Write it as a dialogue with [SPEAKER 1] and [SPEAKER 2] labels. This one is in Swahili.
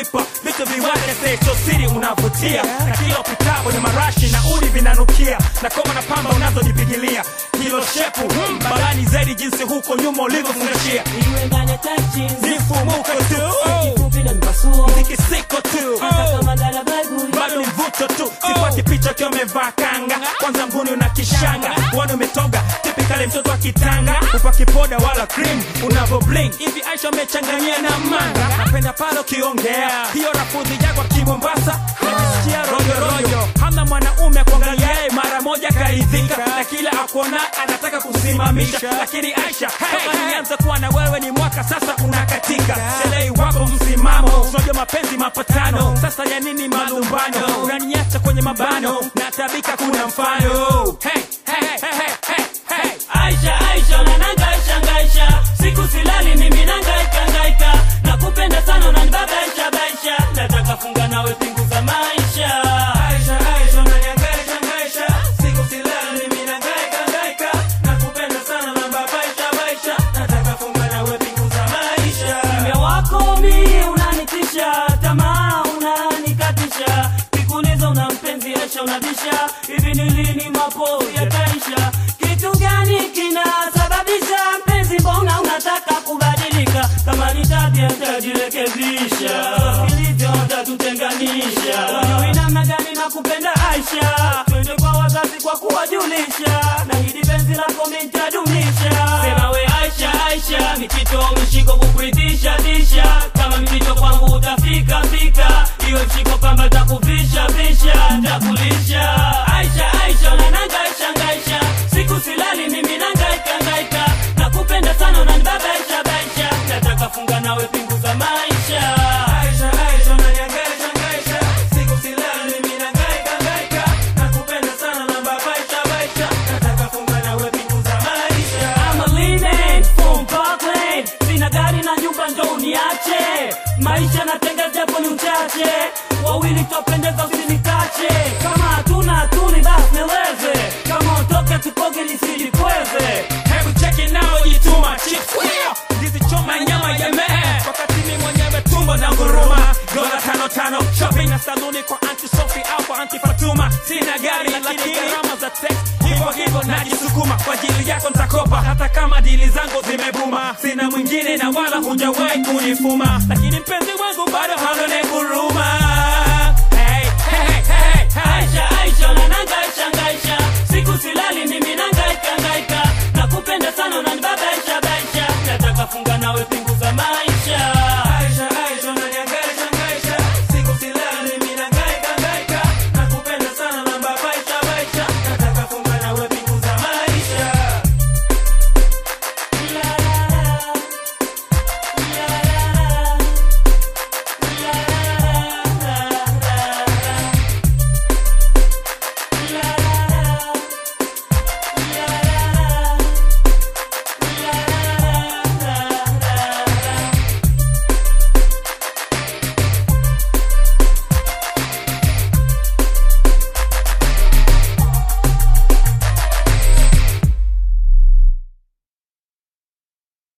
[SPEAKER 1] vipo vitu viwake sio siri unavutia na kila upitapo ni marashi na udi vinanukia na koma na pamba unazojipigilia hilo shepu mm, balani zaidi jinsi huko nyuma ulivyofungashia
[SPEAKER 2] Iwe ndani ya tachi,
[SPEAKER 1] zifumuko tu oh,
[SPEAKER 2] kifupi na mpasuo.
[SPEAKER 1] zikisiko tu
[SPEAKER 2] Hata
[SPEAKER 1] oh,
[SPEAKER 2] kama dada baguli.
[SPEAKER 1] bado ni mvuto tu sipati picha ukiwa umevaa kanga kwanza mguni una kishanga wani umetoga tipikali mtoto wa kitanga upaki poda wala cream unavo bling hivi aisha umechanganyia na manga napenda pale ukiongea hiyo rafudhi yako kimombasa najisikia rojorojo hamna mwanaume kuangalia yeye mara moja karidhika na kila akuona anataka kusimamisha lakini aisha kama nianza kuwa na wewe ni mwaka sasa unakatika selei wako msimamo unajua mapenzi mapatano sasa ya nini malumbano unaniacha kwenye mabano na tabika kuna mfano hey, hey, hey, hey, hey, hey.
[SPEAKER 2] Aisha, Aisha, unanangaisha ngaisha, siku silali mimi nangaika ngaika, nakupenda sana unanibabaisha baisha, nataka funga nawe pingu za maisha.
[SPEAKER 1] Aisha, Aisha, unanihangaisha, hangaisha. Siku silali, mimi nahangaika, hangaika. Nakupenda sana, nababaisha, baisha. Nataka funga nawe pingu za maisha.
[SPEAKER 2] Kimya wako mi unanitisha, tamaa unanikatisha, kikuliza una mpenzi Aisha unabisha, hivi ni lini mapozi yataisha? Kitu gani kinasababisha mpenzi, mbona unataka kubadilika? Kama ni tabia nitajirekebisha, ilivyo tatutenganisha. Ujui namna gani nakupenda Aisha, twende kwa wazazi kwa kuwajulisha, na hili penzi lako mi nitadumisha. Sema we Aisha, Aisha, michito mishiko kukuridhisha disha, kama mipito kwangu utafika fika, hiyo mshiko kamba takuvisha visha, takulisha. Aisha, Aisha, unanangaisha ngaisha, siku silali mimi nangaika ngaika, nakupenda sana unanibabaisha baisha, nataka funga nawe pingu za maisha.
[SPEAKER 1] Aisha, Aisha, unanihangaisha, hangaisha. Siku silali, mimi nahangaika, hangaika. Nakupenda sana, nababaisha, baisha. Nataka funga nawe pingu za maisha.
[SPEAKER 2] I'm a leaning from Parkland. Sina gari na nyumba ndo uniache maisha natenga japo ni uchache wawili twapendeza usinikache kama hatuna hatuni basi nieleze kama utoke tupoge nisijikweze
[SPEAKER 1] Hebu cheki nao jituma chips wheel ndizi choma nyama ya mee wakati mimi mwenyewe tumbo na nguruma dola tano tano shopping na saluni kwa anti Sophie au kwa anti Fatuma sina gari lakini gharama za text hivyo hivyo najisukuma kwa ajili yako nitakopa hata kama dili zangu zimebuma sina mwingine na wala hujawahi kunifuma lakini mpenzi wangu bado